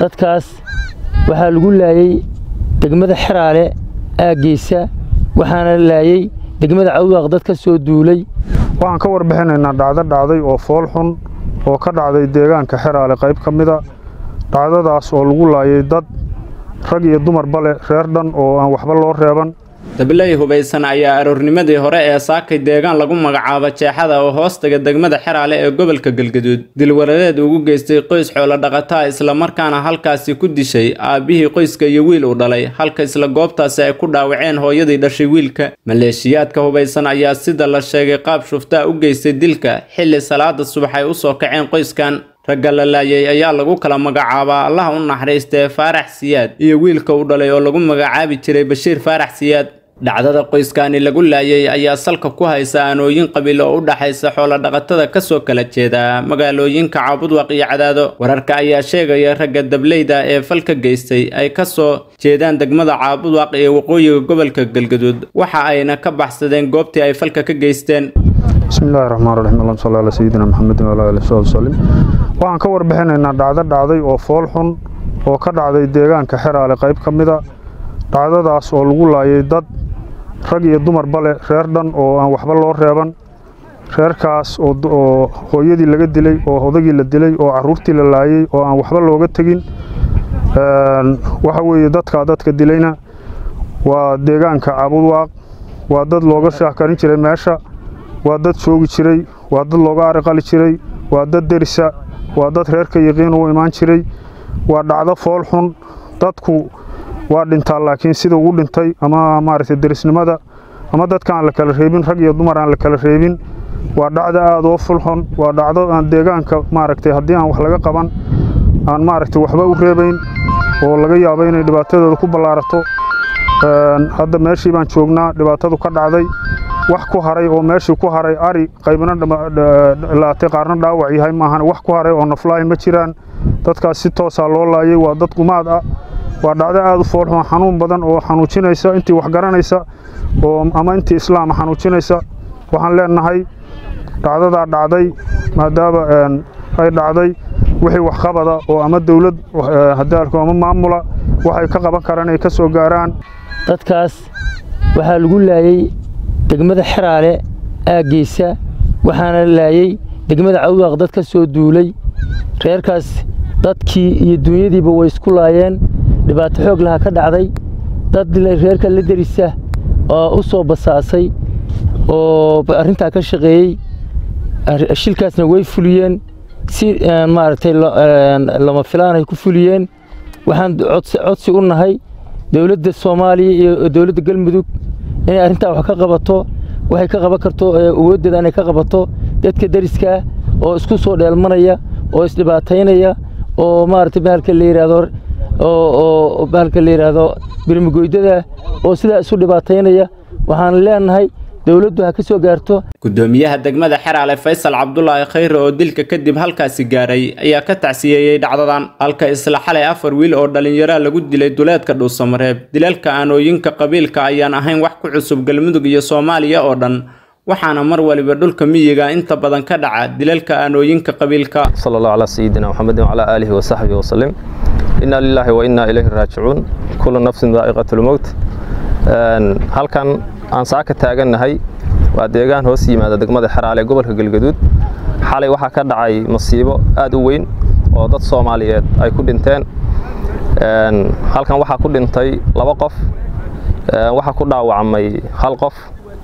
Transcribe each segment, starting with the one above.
dadkaas waxaa lagu laayey degmada xeraale aaggiisa waxaana laayey degmada cawdaaq dad ka soo duulay waxaan ka warbixinaynaa dhacdo dhacday oo fool xun oo ka dhacday deegaanka xeraale qayb ka mida dhacdadaas oo lagu laayay dad rag iyo dumarba leh reer dhan oo aan waxba loo reeban dabiley hubaysan ayaa aroornimadii hore ee saakay deegaan lagu magacaabo jeexada oo hoostaga degmada xeraale ee gobolka galgaduud dilwarareed ugu geystay qoys xoolo dhaqataa islamarkaana halkaasi ku dishay aabbihii qoyska iyo wiil uu dhalay halka isla goobtaasi ay ku dhaawaceen hooyadii dhashay wiilka maleeshiyaadka hubaysan ayaa sida la sheegay qaab shuftaa u geystay dilka xilli salaada subax ay usoo kaceen qoyskan ragga la laayay ayaa lagu kala magacaabaa allaha u naxariistee faarax siyaad iyo wiilka uu dhalay oo lagu magacaabi jiray bashiir faarax siyaad dhacdada qoyskaani lagu laayay ayaa salka ku haysa aanooyin qabiil oo u dhaxaysa xoolodhaqatada kasoo kala jeeda magaalooyinka caabudwaq iyo cadaado wararka ayaa sheegaya ragga dableyda ee falka geystay ay kasoo jeedaan degmada caabudwaq iyo waqooyiga gobolka galgaduud waxa ayna ka baxsadeen goobtii ay falka ka geysteen bismillahi raxmaan raxiim allahuma salli calaa sayidina maxamedin wala aalihi wasaxbi wasalim waxaan ka warbixinaynaa dhacdo dhacday oo fool xun oo ka dhacday deegaanka xeraale qayb ka mida dhacdadaas oo lagu laayay dad rag iyo dumarba leh reer dhan oo aan waxba loo reeban reerkaas oo hooyadii laga dilay oo odagii la dilay oo caruurtii la laayay oo aan waxba looga tegin waxa weeye dadkaa dadka dilayna waa deegaanka cabudwaaq waa dad looga shaahkarin jiray meesha waa dad joogi jiray waa dad looga ariqali jiray waa dad derisa waa dad reerka yaqiin u imaan jiray waa dhacdo fool xun dadku waa dhintaa laakiin sida ugu dhintay ama maaragtay derisnimada ama dadka aan la kala reebin rag iyo dumar aan la kala reebin waa dhacdo aada oo fulxun waa dhacdo aan deegaanka maaragtay haddii aan wax laga qaban aan maaragtay waxba u reebayn oo laga yaabo inay dhibaatadooda ku ballaarato hadda meeshii baan joognaa dhibaatadu ka dhacday wax ku haray oo meeshii ku haray ari qaybna laatay qaarna dhaawac yahay maahan wax ku haray oo naflaahi ma jiraan dadkaas si toosaa loo laayay waa dad gumaad ah waa dhacdo aada u foolxun xanuun badan oo xanuujinaysa intii wax garanaysa oo ama intii islaama xanuujinaysa waxaan leenahay dhacdadaa dhacday maadaama ay dhacday wixii waxqabada oo ama dowlad hadaalku ama maamula waxay ka qaban karaan ay ka soo gaaraan dadkaas waxaa lagu laayey degmada xeraale aaggiisa waxaana laayey degmada cawdaaq dad ka soo duulay reerkaas dadkii iyo duunyadiiba way isku laayeen dhibaato xoog laha ka dhacday dad reerka la derisa oo u soo basaasay oo arrintaa ka shaqeeyey shilkaasna way fuliyeen si maaragtay lama filaanay ku fuliyeen waxaan codsi u nahay dowladda soomaaliya iyo dowladda galmudug inay arrintaa wax ka qabato waxay ka qaban karto awooddeeda inay ka qabato dadka deriskaa oo isku soo dheelmanaya oo isdhibaataynaya oo maaragtay bahalka la yidhaahdo oo bahalka la yidhaahdo birmigoydada oo sidaa isu dhibaataynaya waxaan leenahay dowladdu ha ka soo gaarto gudoomiyaha degmada xeraale faysal cabdulaahi khayre oo dilka kadib halkaasi gaaray ayaa ka tacsiyeeyey dhacdadan halka isla xalay afar wiil oo dhallinyaraa lagu dilay duleedka dhuusamareeb dilalka aanooyinka qabiilka ayaan ahayn wax ku cusub galmudug iyo soomaaliya oo dhan waxaana mar waliba dhulka miyiga inta badan ka dhaca dilalka aanooyinka qabiilka sala allahu calaa sayidina maxamedin wacalaa aalihi wasaxbihi wasalim inaa lilaahi wa innaa ilayhi raajicuun kullu nafsin daa'iqatulmowt halkan aan saaka taagannahay waa deegaan hoos yimaada degmada xeraale ee gobolka galgaduud xalay waxaa ka dhacay masiibo aad u weyn oo dad soomaaliyeed ay ku dhinteen halkan waxaa ku dhintay laba qof waxaa ku dhaawacmay hal qof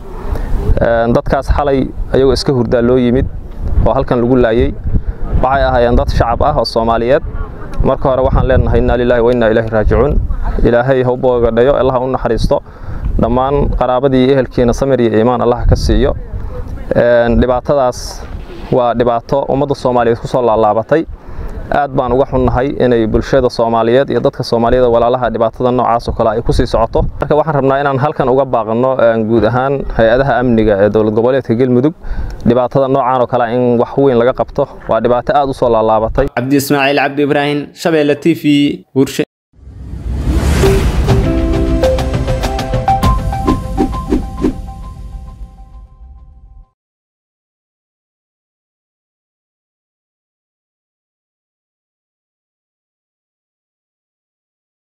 dadkaas xalay ayagoo iska hurdaa loo yimid oo halkan lagu laayey waxay ahaayeen dad shacab ah oo soomaaliyeed marka hore waxaan leenahay innaa lilaahi wa innaa ilaahi raajicuun ilaahay ha u boogadhayo allaha u naxariisto dhammaan qaraabadii iyo ehelkiina samir iyo iimaan allaha ka siiyo dhibaatadaas waa dhibaato ummadda soomaaliyeed ku soo laalaabatay aad baan uga xunnahay inay bulshada soomaaliyeed iyo dadka soomaaliyada walaalaha dhibaatada noocaas oo kale ay ku sii socoto marka waxaan rabnaa inaan halkan uga baaqanno guud ahaan hay-adaha amniga ee dowlad goboleedka galmudug dhibaatada noocaan oo kale in wax weyn laga qabto waa dhibaato aad u soo laalaabatay cabdi ismaaciil cabdi ibraahim shabeelle t v burshe